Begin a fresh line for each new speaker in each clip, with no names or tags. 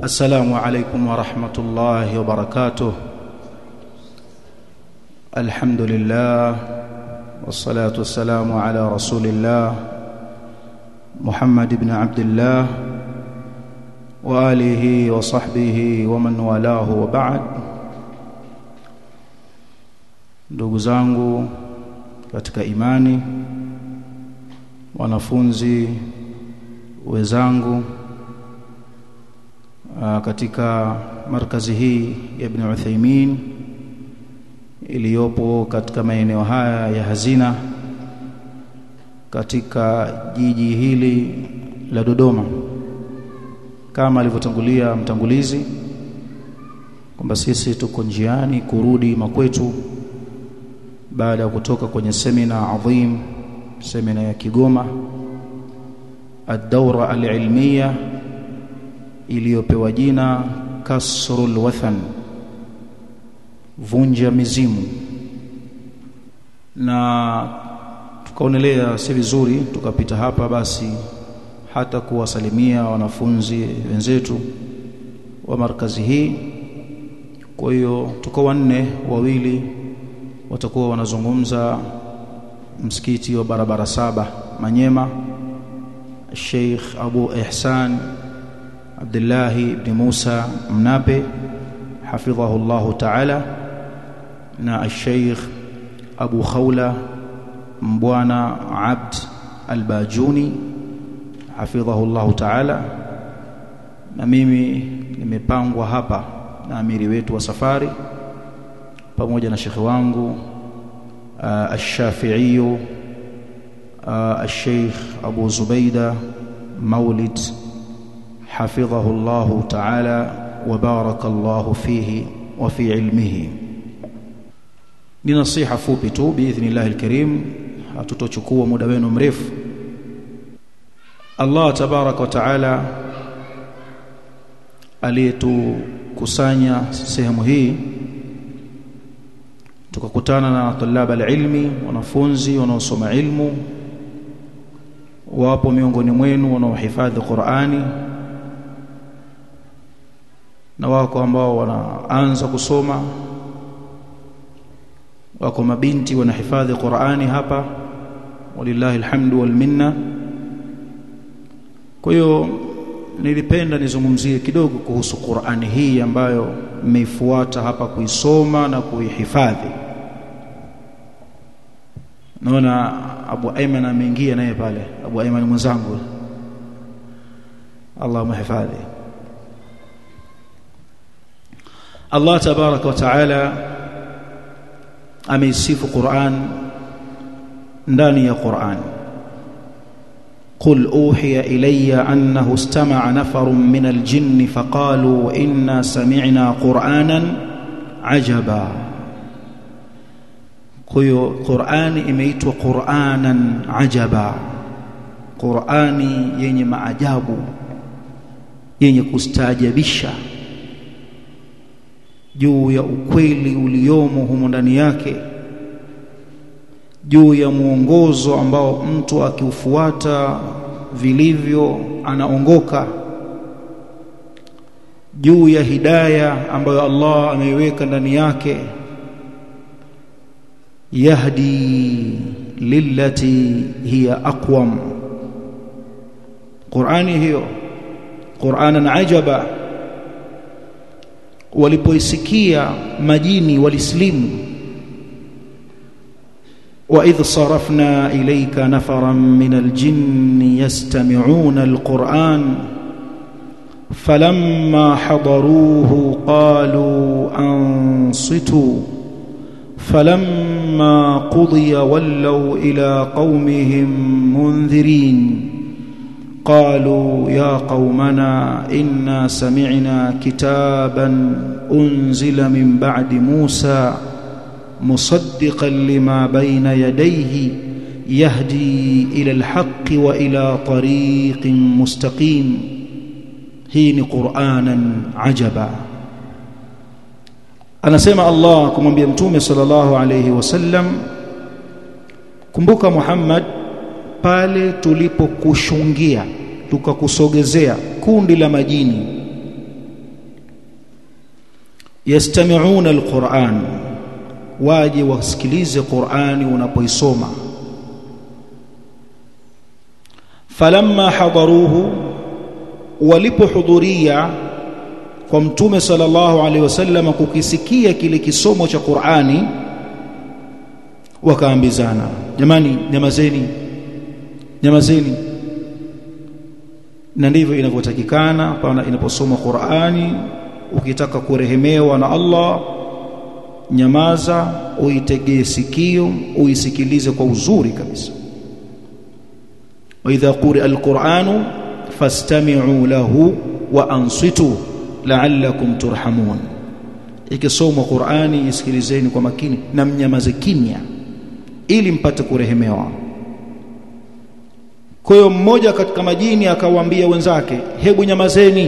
السلام عليكم ورحمة الله وبركاته الحمد لله والصلاة والسلام على رسول الله محمد بن عبد الله وآله وصحبه ومن والاه وبعد ndugu zangu katika imani wanafunzi wenzangu katika markazi hii ya Ibn Uthaymeen iliyopo katika maeneo haya ya Hazina katika jiji hili la Dodoma kama alivyotangulia mtangulizi kwamba sisi tuko njiani kurudi makwetu baada ya kutoka kwenye semina adhim semina ya Kigoma ad-dawra al-ilmiya iliyopewa jina kasrul wathan vunja mizimu na tukaonelea si vizuri tukapita hapa basi hata kuwasalimia wanafunzi wenzetu wa markazi hii kwa hiyo tuko wanne wawili watakuwa wanazungumza msikiti wa barabara saba Manyema Sheikh Abu Ihsan Abdullah ibn Musa Mnape hafidhahu Allah Ta'ala na Sheikh Abu Khawla Mbwana Abd Al-Bajuni hafidhahu Allah Ta'ala na mimi nimepangwa hapa na amiri wetu wa safari pamoja na shekhi wangu الشافعي الشيخ أبو زبيدة مولد حفظه الله تعالى وبارك الله فيه وفي علمه ni nasiha fupi tu biidhnillah alkarim hatutochukua muda wenu mrefu Allah tabarak wa taala aliyetukusanya sehemu hii tukakutana na tulaba alilmi wanafunzi wanaosoma ilmu wapo miongoni mwenu wanaohifadhi Qur'ani na wako ambao wanaanza kusoma wako mabinti wanahifadhi Qur'ani hapa walillahi alhamdu wal minna kwa hiyo nilipenda nizungumzie kidogo kuhusu Qur'ani hii ambayo mmeifuata hapa kuisoma na kuihifadhi naona Abu Ayman ameingia naye pale Abu Ayman mwenzangu Allah mhifadhi Allah tabaraka wa taala ameisifu Qur'an ndani ya Qur'an قل أوحي إلي أنه استمع نفر من الجن فقالوا إنا سمعنا قرآنا عجبا كيو قرآن إميت قرآنا عجبا قرآن يني معجاب yenye kustaajabisha juu ya ukweli uliomo humo ndani yake juu ya mwongozo ambao mtu akiufuata vilivyo anaongoka juu ya hidaya ambayo Allah ameiweka ndani yake yahdi lillati hiya aqwam Qur'ani hiyo Qur'anan ajaba walipoisikia majini walislimu وإذ صرفنا إليك نفرا من الجن يستمعون القرآن فلما حضروه قالوا أنصتوا فلما قضي ولوا إلى قومهم منذرين قالوا يا قومنا إنا سمعنا كتابا أنزل من بعد موسى مصدقا لما بين يديه يهدي الى الحق والى طريق مستقيم هين قرانا عجبا anasema Allah kumwambia mtume sallallahu alayhi wasallam kumbuka Muhammad pale tulipokushungia tukakusogezea kundi la majini yastami'una alquran waje wasikilize qurani unapoisoma falamma hadaruhu walipohudhuria kwa mtume sallallahu alaihi wasallam kukisikia kile kisomo cha Qur'ani wakaambizana jamani nyamazeni nyamazeni na ndivyo inavyotakikana pale inaposoma Qur'ani ukitaka kurehemewa na Allah nyamaza uitegee sikio uisikilize kwa uzuri kabisa wa idha quri'a al-Qur'anu fastami'u lahu wa ansitu la'allakum turhamun ikisomwa Qur'ani isikilizeni kwa makini na mnyamaze kimya ili mpate kurehemewa kwa hiyo mmoja katika majini akawaambia wenzake hebu nyamazeni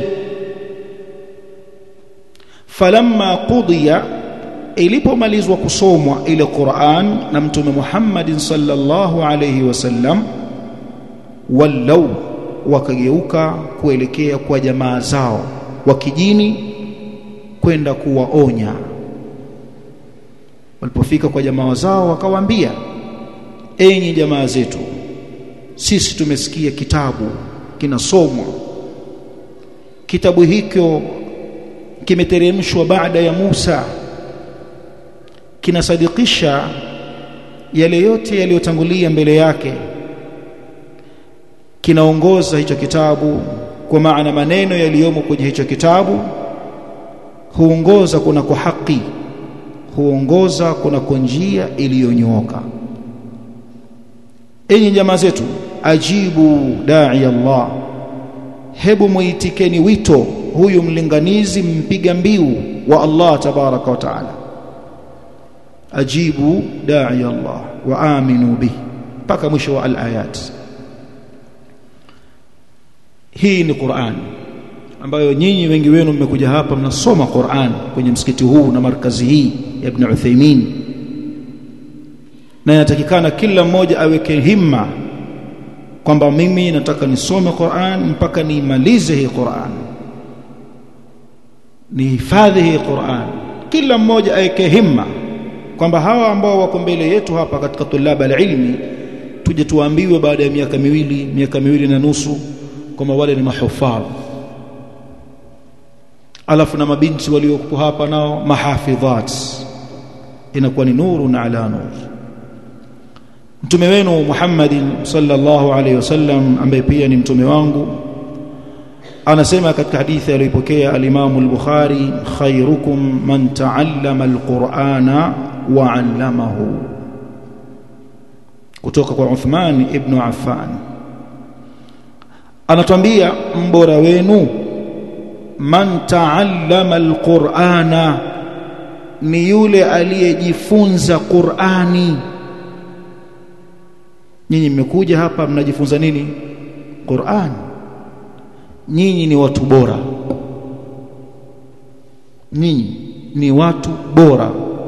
falamma qudiya ilipomalizwa kusomwa ile Qur'an na mtume Muhammad sallallahu alayhi wasallam wallau wakageuka kuelekea kwa jamaa zao wa kijini kwenda kuwaonya walipofika kwa jamaa zao wakawaambia enyi jamaa zetu sisi tumesikia kitabu kinasomwa kitabu hicho kimeteremshwa baada ya Musa kinasadikisha yale yote yaliyotangulia mbele yake kinaongoza hicho kitabu kwa maana maneno yaliyomo kwenye hicho kitabu huongoza kuna kwa haki huongoza kuna kwa njia iliyonyooka enyi jamaa zetu ajibu da'i Allah hebu muitikeni wito huyu mlinganizi mpiga mbiu wa Allah tabaraka wa taala ajibu da'i Allah wa aminu bihi mpaka mwisho wa al-ayat hii ni Qur'an ambayo nyinyi wengi wenu mmekuja hapa mnasoma Qur'an kwenye msikiti huu na markazi hii ya Ibn Uthaymeen na inatakikana kila mmoja aweke himma kwamba mimi nataka nisome Qur'an mpaka niimalize hii Qur'an nihifadhi hii Qur'an kila mmoja aweke himma kwamba hawa ambao wako mbele yetu hapa katika tulaba alilmi tuje tuambiwe baada ya miaka miwili miaka miwili na nusu kwamba wale ni mahufadh alafu na mabinti waliokuwa hapa nao mahafidhat inakuwa ni nuru na ala nur mtume wenu Muhammadin sallallahu alaihi wasallam ambaye pia ni mtume wangu anasema katika hadithi aliyopokea al-Imam al-Bukhari khairukum man ta'allama al-Qur'ana wa 'allamahu kutoka kwa Uthman ibn Affan anatuambia mbora wenu man ta'allama al-Qur'ana ni yule aliyejifunza Qur'ani nyinyi mmekuja hapa mnajifunza nini Qur'an nyinyi ni watu bora nyinyi ni watu bora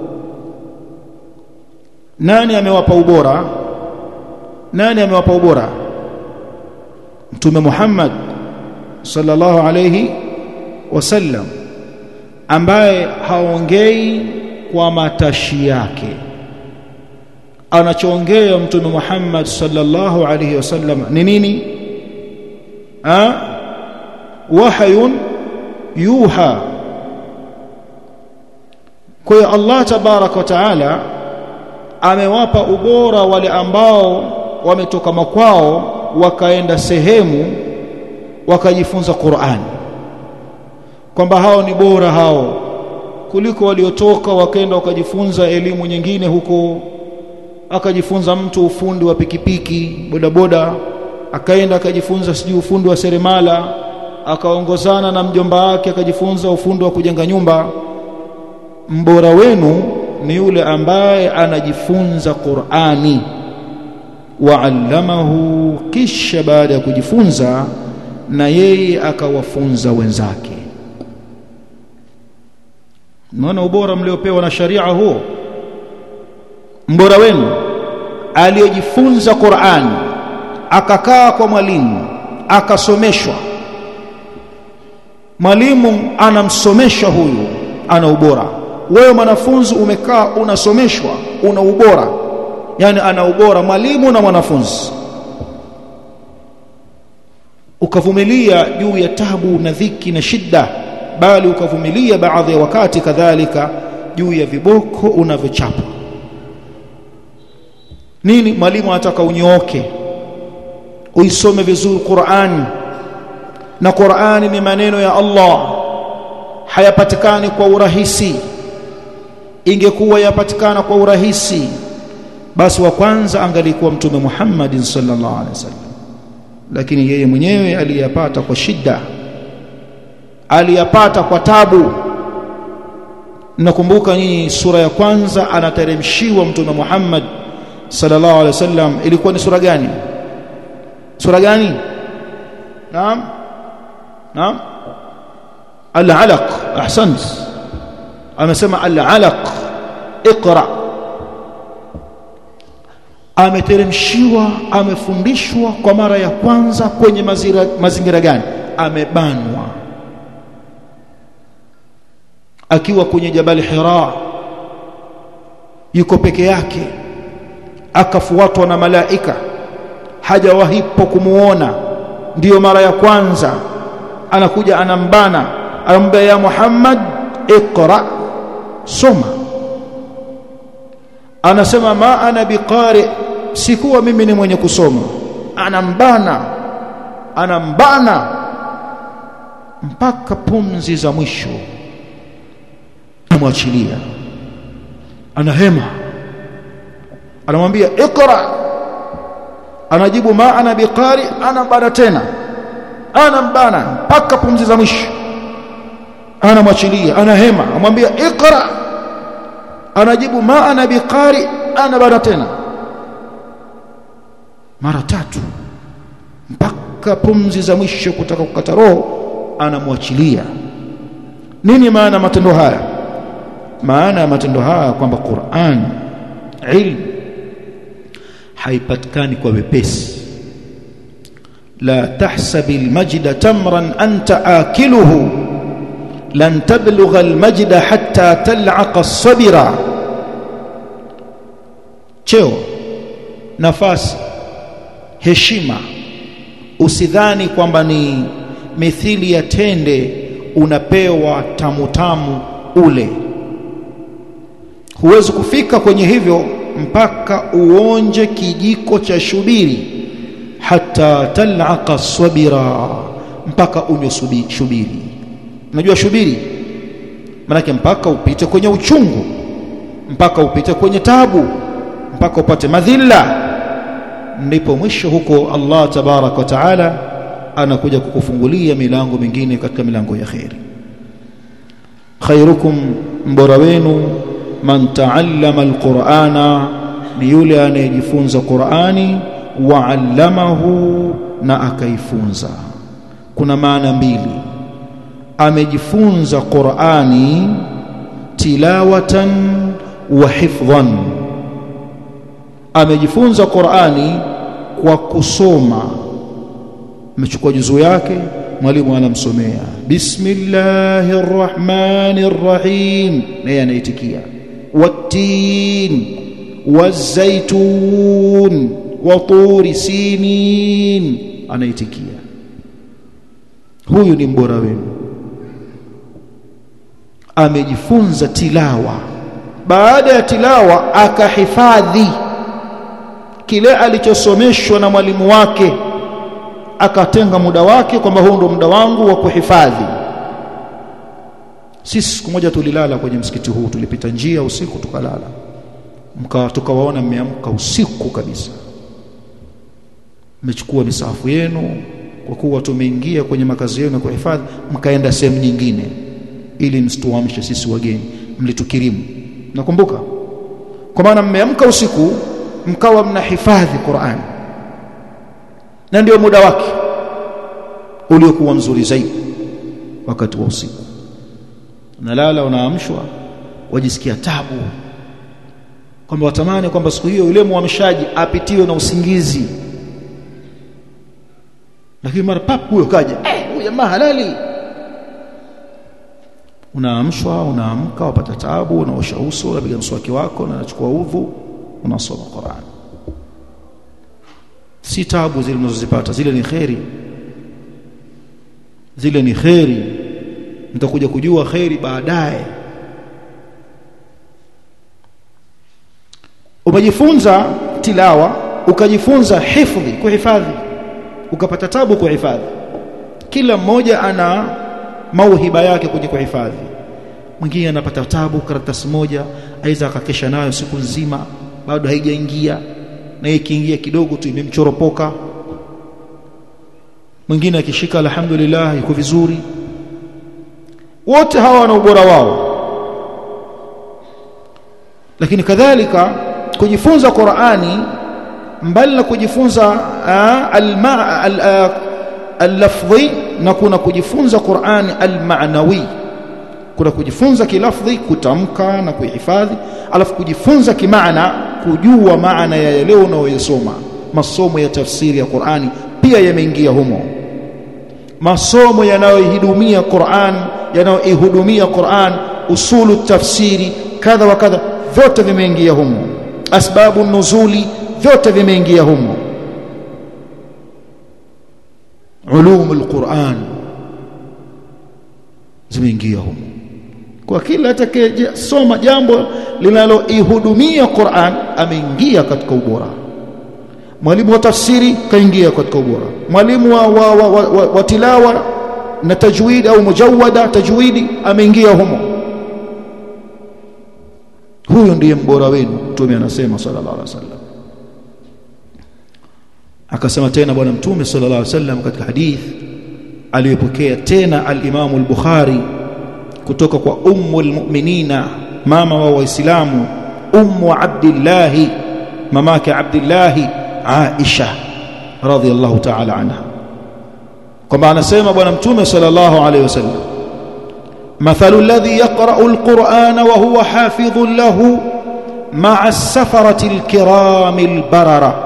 nani amewapa ubora nani amewapa ubora mtume Muhammad sallallahu alayhi wasallam ambaye haongei kwa matashi yake anachoongea mtume Muhammad sallallahu alayhi wasallam ni nini ah wahyun yuha kwa hiyo Allah tabarak wa taala amewapa ubora wale ambao wametoka makwao wakaenda sehemu wakajifunza Qur'an kwamba hao ni bora hao kuliko waliotoka wakaenda wakajifunza elimu nyingine huko akajifunza mtu ufundi wa pikipiki bodaboda akaenda akajifunza sijui ufundi wa seremala akaongozana na mjomba wake akajifunza ufundi wa kujenga nyumba mbora wenu ni yule ambaye anajifunza Qur'ani waallamahu kisha baada ya kujifunza na yeye akawafunza wenzake naona ubora mliopewa na sharia huo mbora wenu aliyejifunza Qur'an akakaa kwa mwalimu akasomeshwa mwalimu anamsomesha huyu ana ubora wewe mwanafunzi umekaa unasomeshwa una ubora yani ana ubora mwalimu na mwanafunzi ukavumilia juu ya tabu na dhiki na shida bali ukavumilia baadhi ya wakati kadhalika juu ya viboko unavyochapa nini mwalimu anataka unyooke uisome vizuri Qur'an na Qur'ani ni maneno ya Allah hayapatikani kwa urahisi ingekuwa yapatikana kwa urahisi basi wa kwanza angalikuwa mtume Muhammad sallallahu alaihi wasallam lakini yeye mwenyewe aliyapata kwa shida aliyapata kwa tabu nakumbuka nyinyi sura ya kwanza anateremshiwa mtume Muhammad sallallahu alaihi wasallam ilikuwa ni sura gani sura gani naam naam al-alaq ahsant amesema al-alaq iqra ameteremshiwa amefundishwa kwa mara ya kwanza kwenye mazira, mazingira gani amebanwa akiwa kwenye jabali hira yuko peke yake akafuatwa na malaika hajawahipo kumuona ndiyo mara ya kwanza anakuja anambana anamwambia ya Muhammad iqra soma anasema ma ana biqari sikuwa mimi ni mwenye kusoma anambana anambana mpaka pumzi za mwisho amwachilia anahema anamwambia iqra anajibu ma ana biqari anambana tena anambana mpaka pumzi za mwisho anamwachilia anahema amwambia iqra anajibu ma ana biqari anabana tena mara tatu mpaka pumzi za mwisho kutaka kukata roho anamwachilia nini maana matendo haya maana ya matendo haya kwamba Qur'an ilmu haipatikani kwa wepesi la tahsabi almajda tamran anta akiluhu lan tablugha almajda hatta tal'aqa as-sabira cheo nafasi heshima usidhani kwamba ni mithili ya tende unapewa tamu tamu ule huwezi kufika kwenye hivyo mpaka uonje kijiko cha shubiri hata tal'aqa sabira mpaka unywe shubiri unajua shubiri manake mpaka upite kwenye uchungu mpaka upite kwenye tabu mpaka upate madhila ndipo mwisho huko Allah tabarak wa taala anakuja kukufungulia milango mingine katika milango ya khairi khairukum mbora wenu man taallama alqur'ana ni yule anayejifunza Qur'ani wa allamahu na akaifunza kuna maana mbili amejifunza Qur'ani tilawatan wa hifdhan amejifunza Qur'ani kwa kusoma amechukua juzuu yake mwalimu anamsomea bismillahir rahmanir rahim naye anaitikia والتين والزيتون وطور سينين anaitikia huyu ni mbora wenu amejifunza tilawa baada ya tilawa akahifadhi kile alichosomeshwa na mwalimu wake akatenga muda wake kwamba huu ndo muda wangu wa kuhifadhi sisi siku moja tulilala kwenye msikiti huu tulipita njia usiku tukalala mka tukawaona mmeamka usiku kabisa mmechukua misafu yenu kwa kuwa tumeingia kwenye makazi yenu ya kuhifadhi mkaenda sehemu nyingine ili msituamshe sisi wageni mlitukirimu nakumbuka kwa maana mmeamka usiku mkawa mnahifadhi Qur'an na ndio muda wake uliokuwa mzuri zaidi wakati wa usiku unalala unaamshwa wajisikia tabu kwamba watamani kwamba siku hiyo yule muamshaji apitiwe na usingizi lakini mara pap huyo kaja eh huyo jamaa halali unaamshwa unaamka wapata tabu unaosha uso unapiga mswaki wako na unachukua udhu unasoma Qur'an si tabu zile unazozipata zile ni kheri zile ni kheri mtakuja kujua kheri baadaye umejifunza tilawa ukajifunza hifdhi kuhifadhi ukapata tabu kuhifadhi kila mmoja ana mauhiba yake kwenye kuhifadhi mwingine anapata tabu karatasi moja aidha akakesha nayo siku nzima bado haijaingia na ikiingia kidogo tu imemchoropoka mwingine akishika alhamdulillah yuko vizuri wote hawa wana ubora wao lakini kadhalika kujifunza Qur'ani mbali na kujifunza al-lafdhi na kuna kujifunza Qur'ani al-ma'nawi kuna kujifunza kilafdhi kutamka na kuhifadhi alafu kujifunza kimaana kujua maana ya leo unaoyasoma masomo ya tafsiri ya Qur'ani pia yameingia humo masomo yanayoihudumia Qur'an yanayoihudumia Qur'an usulu tafsiri kadha wa kadha vyote vimeingia humo asbabu nuzuli vyote vimeingia humo ulum alquran zimeingia humo kwa kila atakayesoma jambo linaloihudumia Qur'an ameingia katika ubora mwalimu wa tafsiri kaingia katika ubora mwalimu wa, wa, wa, wa, wa, wa tilawa na tajwid au mujawada tajwidi ameingia humo huyo ndiye mbora wenu mtume anasema sallallahu alaihi wasallam akasema tena bwana mtume sallallahu alaihi wasallam katika hadith aliyopokea tena al-Imam al-Bukhari kutoka kwa ummu al-mu'minina mama wa waislamu ummu Abdullah mamake Abdullah Aisha radhiyallahu ta'ala anha kwamba anasema bwana mtume sallallahu alaihi wasallam مثل الذي يقرأ القرآن وهو حافظ له مع السفرة الكرام البررة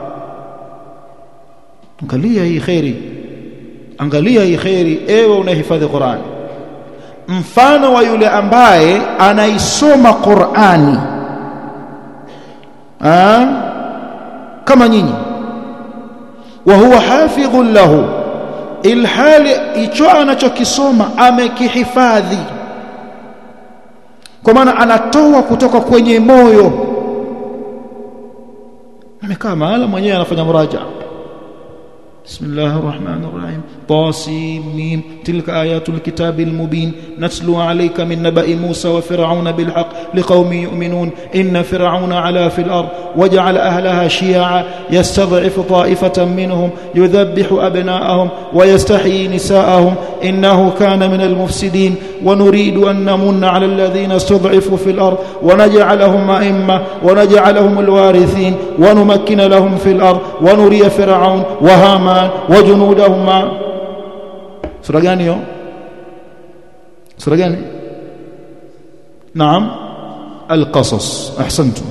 angalia hii khairi angalia hii khairi ewe unahifadhi Qur'an mfano wa yule ambaye anaisoma Qur'ani ah kama nyinyi wa huwa hafidhun lahu ilhali hicho anachokisoma amekihifadhi kwa maana anatoa kutoka kwenye moyo amekaa mahala mwenyewe anafanya muraja بسم الله الرحمن الرحيم طاسيم تلك آيات الكتاب المبين نتلو عليك من نبأ موسى وفرعون بالحق لقوم يؤمنون إن فرعون علا في الأرض وجعل أهلها شيعا يستضعف طائفة منهم يذبح أبناءهم ويستحيي نساءهم إنه كان من المفسدين ونريد أن نمن على الذين استضعفوا في الأرض ونجعلهم أئمة ونجعلهم الوارثين ونمكن لهم في الأرض ونري فرعون وهامان وجنودهما سورة gani hiyo sura gani naam القصص احسنتم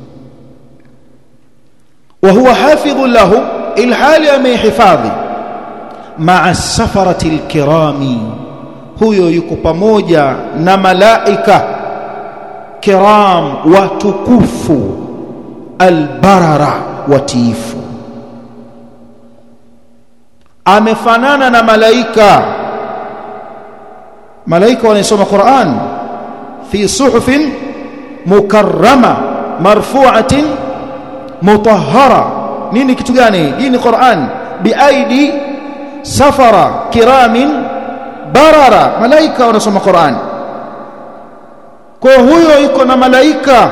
وهو حافظ له الحال amehifadhi مع السفرة الكرام huyo yuko pamoja na malaika kiram watukufu albarara watiifu amefanana na malaika malaika wanasoma Qur'an fi suhufin mukarrama marfu'atin mutahhara nini kitu gani hii ni Qur'an biaidi safara kiramin barara malaika wanasoma Qur'an kwa huyo yuko na malaika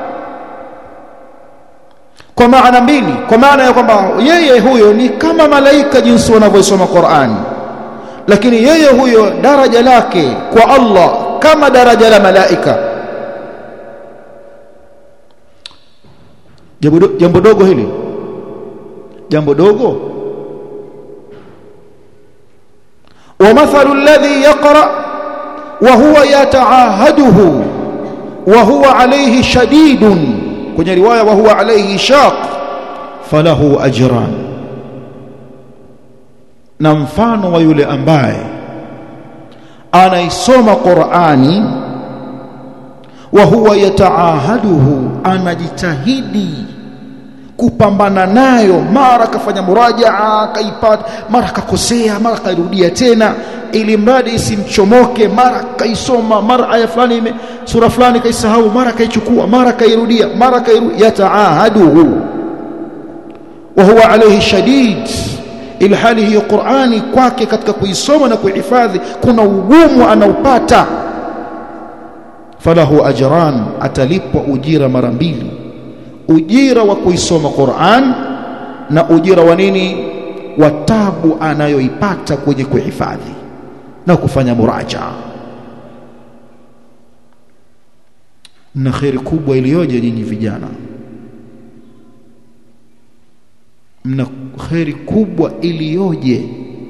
kwa maana mbili kwa maana ya kwamba yeye huyo ni kama malaika jinsi wanavyosoma Qur'an lakini yeye huyo daraja lake kwa Allah kama daraja la malaika jambo jambo dogo hili jambo dogo ومثل الذي يقرأ وهو يتعاهده وهو عليه شديد kwenye riwaya wa huwa alayhi shaq falahu ajran na mfano wa yule ambaye
anaisoma Qur'ani wa huwa yataahaduhu anajitahidi kupambana nayo mara kafanya murajaa kaipata mara kakosea mara kairudia tena ili mradi isimchomoke mara kaisoma mara aya fulani ime sura fulani kaisahau mara kaichukua mara kairudia mara kairudia yataahaduhu wa huwa alayhi shadid ili hali hiyo Qur'ani kwake katika kuisoma na kuhifadhi kuna ugumu anaupata falahu ajran atalipwa ujira mara mbili ujira wa kuisoma Qur'an na ujira wa nini wa tabu anayoipata kwenye kuhifadhi na kufanya muraja na khairi kubwa iliyoje nyinyi vijana mna khairi kubwa iliyoje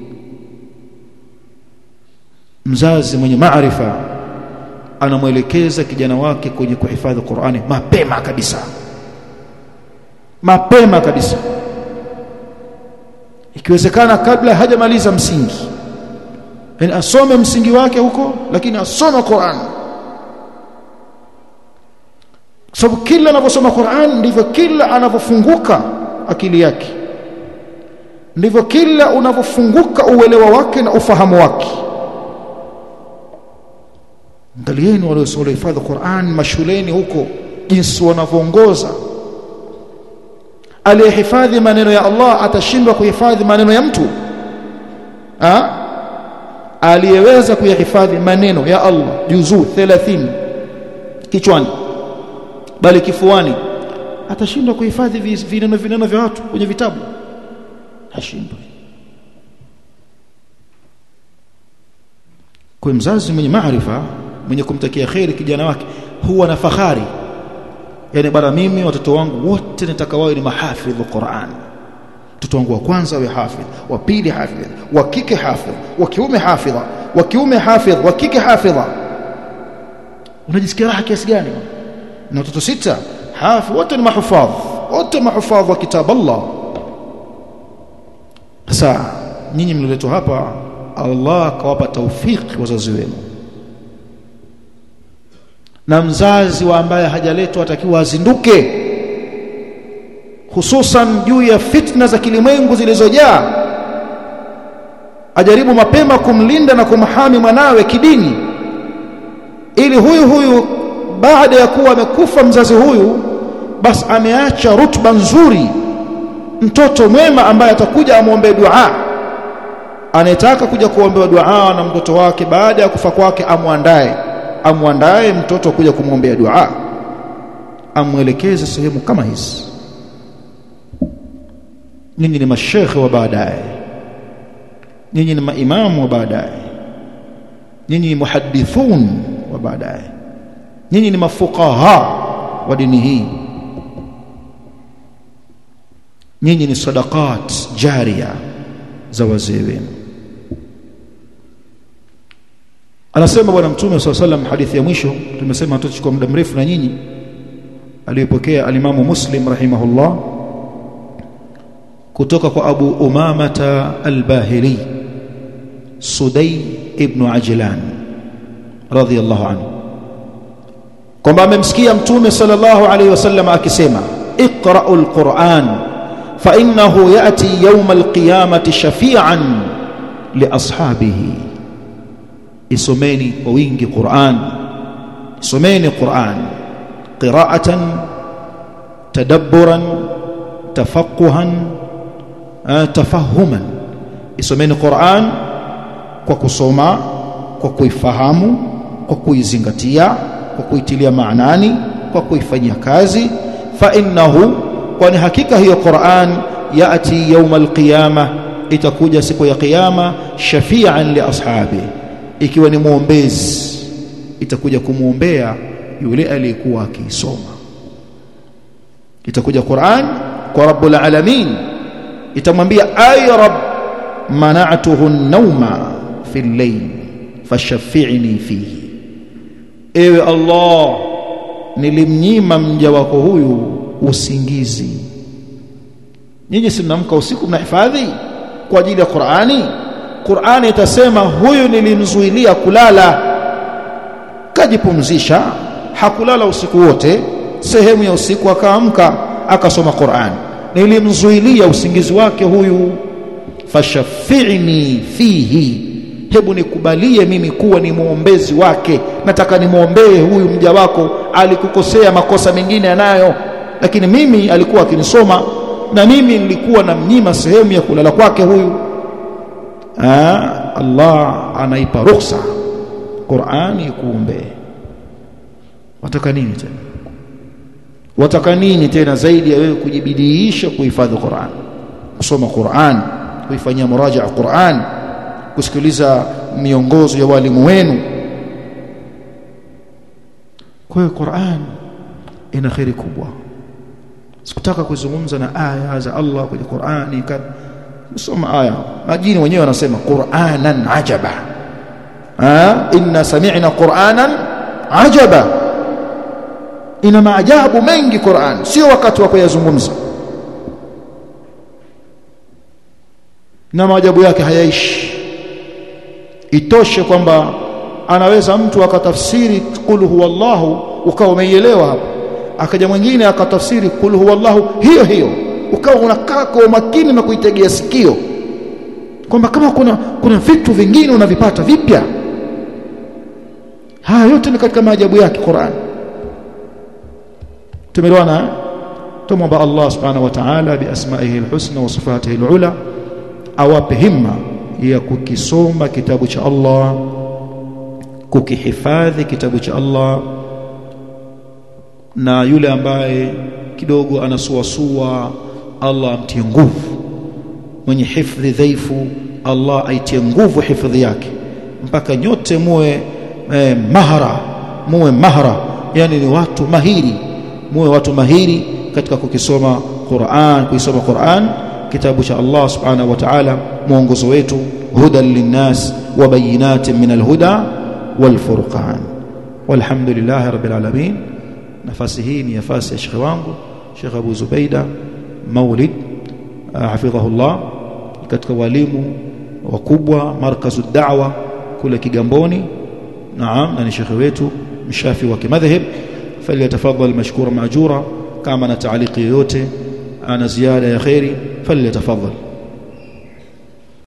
mzazi mwenye maarifa anamwelekeza kijana wake kwenye kuhifadhi Qur'ani mapema kabisa mapema kabisa ikiwezekana kabla hajamaliza msingi yani asome msingi wake huko lakini asome Qur'an sababu kila anaposoma Qur'an ndivyo kila anavyofunguka akili yake ndivyo kila unavyofunguka uelewa wake na ufahamu wake angalieni waliohifadhi Qur'an mashuleni huko jinsi wanavyoongoza aliyehifadhi maneno ya Allah atashindwa kuhifadhi maneno ya mtu ha? aliyeweza kuyahifadhi maneno ya Allah juzuu 30 kichwani bali kifuani atashindwa kuhifadhi vineno vineno vya watu kwenye vitabu hashindwi kwa mzazi mwenye maarifa mwenye kumtakia kheri kijana wake huwa na fahari yani bara mimi watoto wangu wote nataka wawe ni mahafidhu Qur'an mtoto wangu wa kwanza awe hafidh wa pili hafidh wa kike hafidh wa kiume hafidha wa kiume hafidh wa kike hafidha unajisikia raha kiasi gani na watoto sita hafidh wote ni mahufadh wote mahufadh wa kitab Allah sasa nyinyi mliletwa hapa Allah akawapa taufiki wazazi wenu na mzazi wa ambaye hajaletwa atakiwa azinduke hususan juu ya fitna za kilimwengu zilizojaa ajaribu mapema kumlinda na kumhami mwanawe kidini ili huyu huyu baada ya kuwa amekufa mzazi huyu basi ameacha rutba nzuri mtoto mwema ambaye atakuja amwombee dua anayetaka kuja kuombewa dua na mtoto wake baada ya kufa kwake amwandae amwandae mtoto kuja kumwombea dua amwelekeze sehemu kama hizi nyinyi ni mashekhe wa baadaye nyinyi ni maimamu wa baadaye nyinyi ni muhaddithun wa baadaye nyinyi ni mafuqaha wa dini hii nyinyi ni sadaqat jaria za wazee wenu anasema bwana mtume swalla sallam hadithi ya mwisho tumesema tutachukua muda mrefu na nyinyi aliyopokea alimamu muslim rahimahullah kutoka kwa abu umamata albahili sudai ibn ajlan radhiyallahu anhu kwamba amemsikia mtume sallallahu alayhi wasallam akisema iqra'ul quran fa innahu ya'ti yawm alqiyamati shafi'an li ashabihi isomeni kwa wingi Qur'an isomeni Qur'an qira'atan tadabburan tafaqquhan tafahuman isomeni Qur'an kwa kusoma kwa kuifahamu kwa kuizingatia kwa kuitilia maanani kwa kuifanyia kazi fa innahu kwani hakika hiyo Qur'an yati yawm alqiyama itakuja siku ya kiyama shafi'an li ashabihi ikiwa ni muombezi itakuja kumuombea yule aliyekuwa akiisoma itakuja Qur'an kwa Rabbul Alamin itamwambia ay rab mana'tuhu an-nawma fi al-layl fashaffi'ni fihi ewe Allah nilimnyima mja wako huyu usingizi nyinyi si mnamka usiku mnahifadhi kwa ajili ya Qur'ani Qur'ani itasema huyu nilimzuilia kulala kajipumzisha hakulala usiku wote sehemu ya usiku akaamka akasoma Qur'an nilimzuilia usingizi wake huyu fashafi'ni fihi hebu nikubalie mimi kuwa ni muombezi wake nataka nimwombee huyu mja wako alikukosea makosa mengine anayo lakini mimi alikuwa akinisoma na mimi nilikuwa namnyima sehemu ya kulala kwake huyu Aa, Allah anaipa ruhusa Qur'ani kuombee wataka nini tena wataka nini tena zaidi ya wewe kujibidiisha kuhifadhi Qur'an kusoma Qur'an kuifanyia muraja'a Qur'an kusikiliza miongozo ya walimu wenu kwa hiyo Qur'an ina khairi kubwa sikutaka kuzungumza na aya za Allah kwenye Qur'ani soma aya majini wenyewe wanasema Qur'anan ajaba ha inna sami'na Qur'anan ajaba ina maajabu mengi Qur'an sio wakati wa kuyazungumza na maajabu yake hayaishi itoshe kwamba anaweza mtu akatafsiri qul huwallahu ukawa umeielewa hapo akaja mwingine akatafsiri qul huwallahu hiyo hiyo ukawa unakaa kwa umakini na kuitegea sikio kwamba kama kuna kuna vitu vingine unavipata vipya haya yote ni katika maajabu yake Qur'an tumeelewana tumomba Allah subhanahu wa ta'ala bi asma'ihi alhusna wa sifatihi alula awape himma ya kukisoma kitabu cha Allah kukihifadhi kitabu cha Allah na yule ambaye kidogo anasuasua Allah amtie nguvu mwenye hifadhi dhaifu Allah aitie nguvu hifadhi yake mpaka nyote muwe eh, mahara muwe mahara yani ni watu mahiri muwe watu mahiri katika kukisoma Qur'an kuisoma Qur'an kitabu cha Allah subhanahu wa ta'ala mwongozo wetu hudan linnas wa bayinatin min alhuda wal furqan walhamdulillah rabbil alamin nafasi hii ni nafasi ya shekhi wangu Sheikh Abu Zubaida Maulid hafidhahullah katika walimu wakubwa markazu da'wa kule Kigamboni naam na ni shekhi wetu mshafi wa kimadhhab falyatafadhal mashkura maajura kama na taaliki yoyote ana ziada ya khairi falyatafadhal